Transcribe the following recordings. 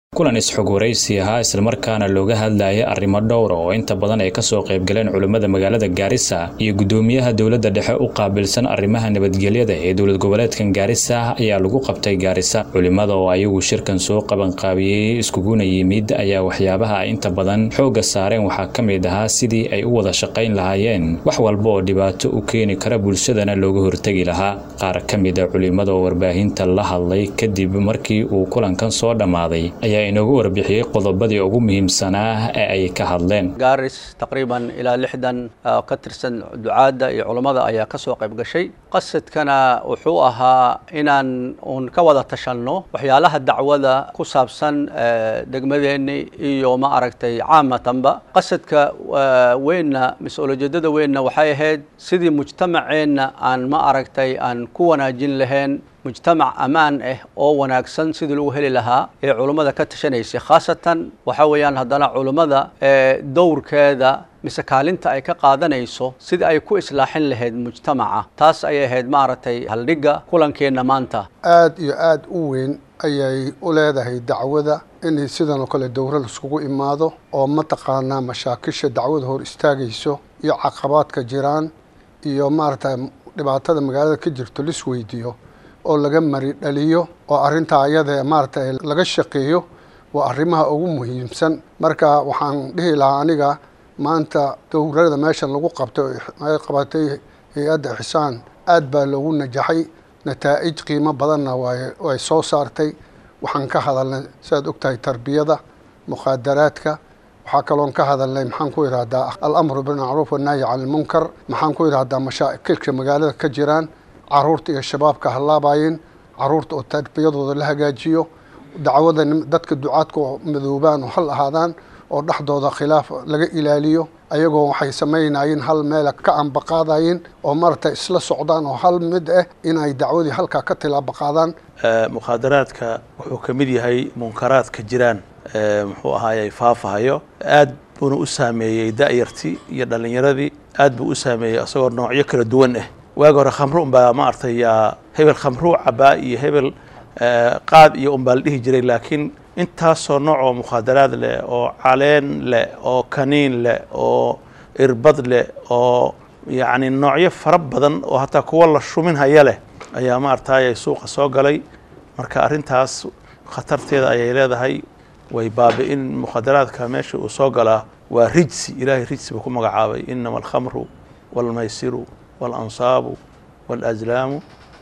kulan isxog waraysi ahaa islamarkaana looga hadlayay arrimo dhowra oo inta badan ay kasoo qaybgaleen culimmada magaalada gaarisa iyo guddoomiyaha dowladda dhexe u qaabilsan arrimaha nabadgelyada ee dowlad goboleedkan gaarisa ayaa lagu qabtay gaarisa culimmada oo ayagu shirkan soo qabanqaabiyey iskuguna yimid ayaa waxyaabaha ay inta badan xoogga saareen waxaa ka mid ahaa sidii ay u wada shaqayn lahaayeen wax walba oo dhibaato u keeni kara bulshadana looga hortegi lahaa qaar ka mida culimmada oo warbaahinta la hadlay kadib markii uu kulankan soo dhammaaday ayaa inoogu warbixiyey qodobadii ugu muhiimsanaa ee ay ka hadleen gaaris taqriiban ilaa lixdan ka tirsan ducaadda iyo culammada ayaa ka soo qayb gashay qasadkana wuxuu ahaa inaan uun ka wada tashanno waxyaalaha dacwada ku saabsan degmadeenni iyo ma aragtay caamatanba qasadka weynna mas-uuliyadada weynna waxay ahayd sidii mujtamaceenna aan ma aragtay aan ku wanaajin lahayn mujtamac ammaan ah oo wanaagsan sidii lagu heli lahaa ee culummada ka tashanaysay khaasatan waxa weeyaan haddana culummada dowrkeeda mise kaalinta ay ka qaadanayso sidii ay ku islaaxin lahayd mujtamaca taas ayay ahayd maaragtay haldhigga kulankeenna maanta aada iyo aada u weyn ayay u leedahay dacwada inay sidan oo kale dowra laiskugu imaado oo mataqaanaa mashaakisha dacwada hor istaagayso iyo caqabaadka jiraan iyo maaragtay dhibaatada magaalada ka jirto lis weydiiyo oo laga mari dhaliyo oo arrintaa ayada maaragtay laga shaqeeyo waa arrimaha ugu muhiimsan marka waxaan dhihi lahaa aniga maanta dowrada meeshan lagu qabtay ay qabatay hay-adda ixsaan aad baa loogu najaxay nataa'ij qiimo badanna way soo saartay waxaan ka hadalnay siaad ogtahay tarbiyada mukhaadaraadka waxaa kaloon ka hadalnay maxaan ku idhahdaa alamru bilmacruuf wannahyi cani ilmunkar maxaan ku idhahdaa mashaakilka magaalada ka jiraan caruurta iyo shabaabka halaabayin caruurta oo tarbiyadooda la hagaajiyo dacwada dadka ducaadka oo madoobaan oo hal ahaadaan oo dhexdooda khilaaf laga ilaaliyo ayagoo waxay samaynayeen hal meela ka ambaqaadayin oo maaragtay isla socdaan oo hal mid ah inay dacwadii halkaa ka tilaabaqaadaan mukhaadaraadka wuxuu ka mid yahay munkaraadka jiraan muxuu ahaayey faafahayo aad buuna u saameeyey da'yartii iyo dhallinyaradii aad buu u saameeyey isagoo noocyo kala duwan ah waagi hore khamru unbaa ma artay yaa hebel khamruu cabaa iyo hebel qaad iyo unbaa la dhihi jiray laakiin intaasoo nooc oo mukhaadaraad leh oo caleen leh oo kaniin leh oo irbad leh oo yacni noocyo fara badan oo hataa kuwa la shumin haya leh ayaa ma artayay suuqa soo galay marka arrintaas khatarteeda ayay leedahay way baabi-in mukhaadaraadka meesha uu soo galaa waa rijsi ilaahay rijsi buu ku magacaabay inama alkhamru waalmaysiru walansaabu walazlaamu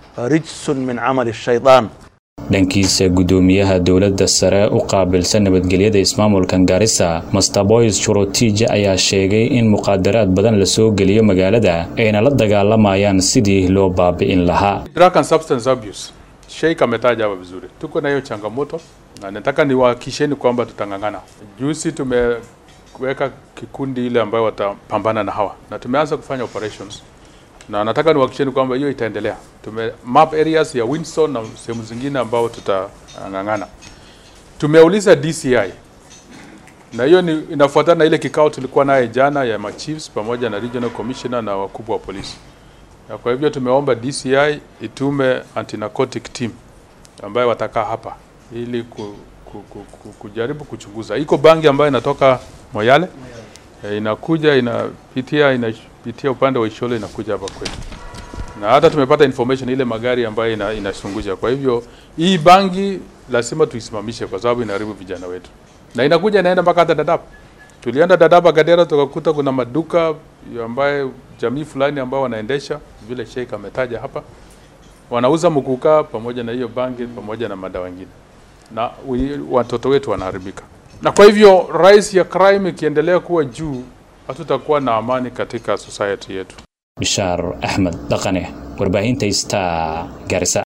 rijsun min camali shaydaan dhankiisa guddoomiyaha dowladda sare u qaabilsan nabadgelyada ismaamulkan gaarisa masterboys shurotij ayaa sheegay in muqaadaraad badan la soo geliyo magaalada ayna la dagaalamayaan sidii loo baabi'in lahaa Sheikh ametaja hapa vizuri, tuko na hiyo changamoto na nataka niwahakikisheni kwamba tutang'ang'ana. Juzi tumeweka kikundi ile ambayo watapambana na hawa na tumeanza kufanya operations na nataka niwahakikisheni kwamba hiyo itaendelea. Tume map areas ya Winston na sehemu zingine ambao tutang'ang'ana. Tumeuliza DCI na hiyo ni inafuatana na ile kikao tulikuwa naye jana ya machiefs pamoja na regional commissioner na wakubwa wa polisi. Na kwa hivyo tumeomba DCI itume anti-narcotic team ambayo watakaa hapa ili ku, ku, ku, ku, kujaribu kuchunguza. Iko bangi ambayo inatoka Moyale e, inakuja inapitia inapitia upande wa Isholo inakuja hapa kwetu, na hata tumepata information ile magari ambayo ina, inasunguja. Kwa hivyo hii bangi lazima tuisimamishe kwa sababu inaharibu vijana wetu, na inakuja inaenda mpaka hata Dadaab. Tulienda Dadaab Akadera, tukakuta kuna maduka ambaye jamii fulani ambao wanaendesha vile Sheikh ametaja hapa, wanauza mkukaa pamoja na hiyo bangi pamoja na madawa mengine, na watoto wetu wanaharibika. Na kwa hivyo rise ya crime ikiendelea kuwa juu, hatutakuwa na amani katika society yetu. bishaar axmed dhaqane warbaahinta star garisa